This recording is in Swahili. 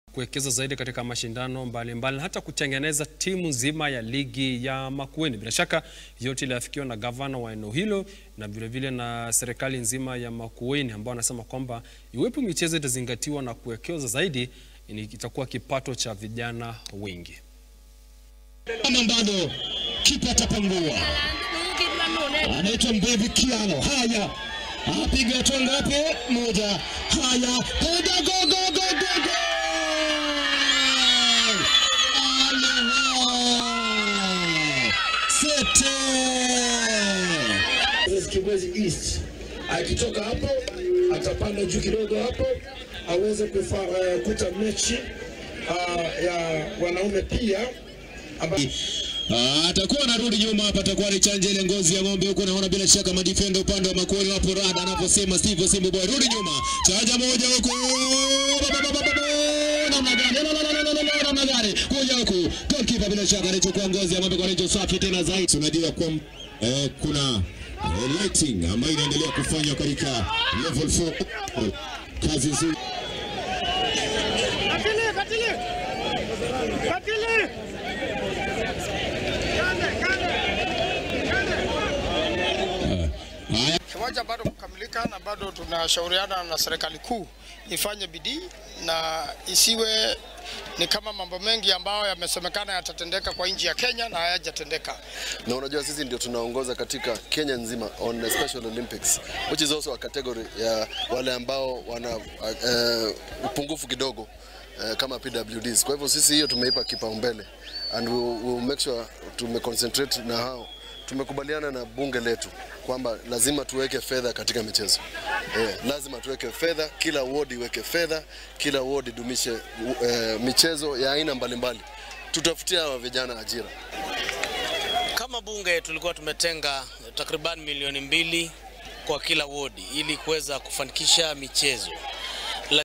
kuwekeza zaidi katika mashindano mbalimbali na hata kutengeneza timu nzima ya ligi ya Makueni. Bila shaka yote iliafikiwa na gavana wa eneo hilo na vilevile na serikali nzima ya Makueni ambao wanasema kwamba iwepo michezo itazingatiwa na kuwekeza zaidi, ni- itakuwa kipato cha vijana wengi. Kama bado kipa atapangua, anaitwa Mbevi Kiano. Haya, apiga hatua ngapi? Moja. Haya, piga go go go go go! Aleho! Sete! Kibwezi East akitoka hapo atapanda juu kidogo hapo aweze kukuta mechi uh, ya wanaume pia amba... Ah, atakuwa anarudi nyuma hapa, atakuwa ni chanja ile ngozi ya ng'ombe huko. Naona bila shaka madifenda upande wa Makueni wapo rada, anaposema Steve Simbu boy, rudi nyuma, chanja moja huko, Ba, ba, ba, ba, ba, ba. namna gani, La, la, la, la, la, la, la, namna gani, kuja huku, goalkeeper bila shaka anachukua ngozi ya ng'ombe kwa rejo safi tena zaidi. Unajua kwa eh, kuna eh, lighting ambayo inaendelea kufanywa katika level 4 kazi nzuri Katili, katili. Katili. haya Kiwanja bado kukamilika na bado tunashauriana na serikali kuu ifanye bidii na isiwe ni kama mambo mengi ambayo yamesemekana yatatendeka kwa nchi ya Kenya na hayajatendeka. na unajua sisi ndio tunaongoza katika Kenya nzima on the Special Olympics which is also a category ya wale ambao wana uh, upungufu kidogo uh, kama PWDs. Kwa hivyo sisi hiyo tumeipa kipaumbele and we will make sure tumeconcentrate na hao. Tumekubaliana na bunge letu kwamba lazima tuweke fedha katika michezo eh, lazima tuweke fedha, kila ward iweke fedha, kila ward idumishe uh, michezo ya aina mbalimbali. Tutafutia hawa vijana ajira. Kama bunge tulikuwa tumetenga takriban milioni mbili kwa kila wodi ili kuweza kufanikisha michezo